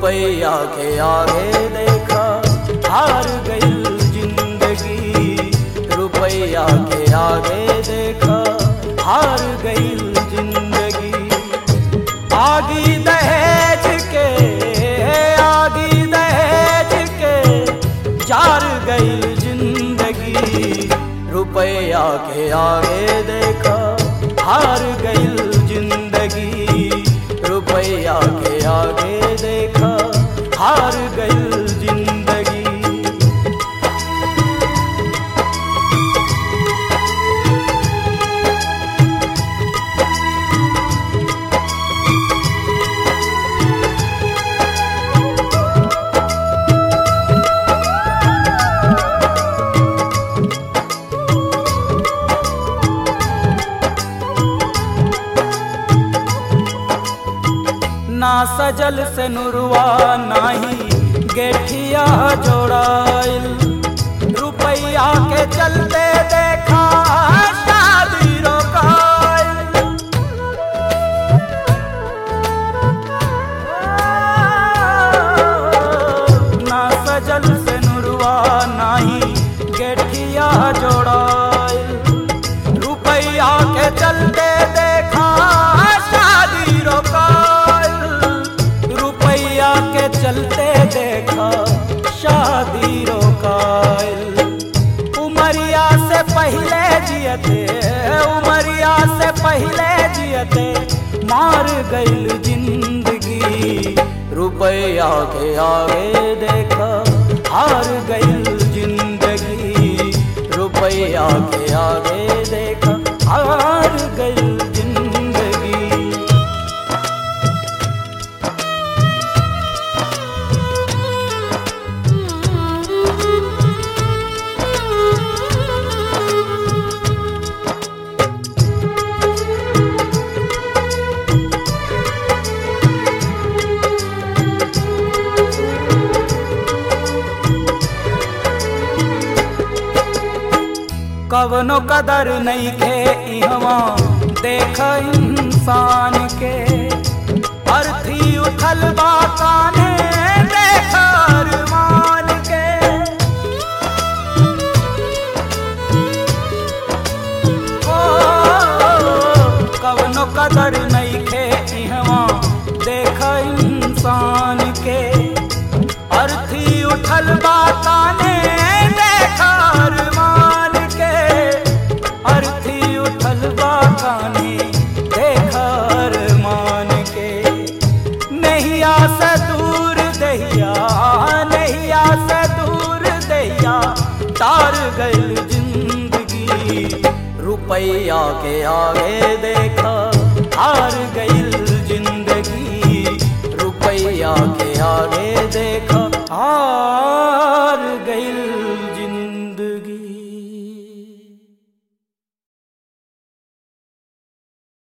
रुपया के आगे देखा हार गई जिंदगी रुपया के आगे देखा हार गई जिंदगी आगी दहेज के आगी दहेज के जार गई जिंदगी रुपया के आगे देखा हार गई जिंदगी रुपया के आगे देखा हार गई जिंदगी ना सजल से नुरवा नाही गेठिया जोड़ाइल रुपया के चलते देखा शादी रोकाइल ना सजल से नुरवा नाही गेठिया जोड़ाइल रुपया के चलते देखा शादी रोकाइल रुपया के चलते देखा शादी रोकाइल उमरिया से पहले जियते उमरिया से पहले जियते मार गईल जिंदगी रुपया के आगे देखा हार गईल जिंदगी रुपया के आगे देखा हार गईल जिंदगी कवनो कदर नहीं खे इहवा देख इंसान के अर्थी उठल बा काने देख अरमान के ओ कवनो कदर नहीं खे इहवा देख इंसान के अर्थी उठल बा काने देख अरमान के अर्थी उठल बा काने देख अरमान के नैया से दूर दहिया नैया से दूर दहिया तार गई जिंदगी रुपया के आगे देख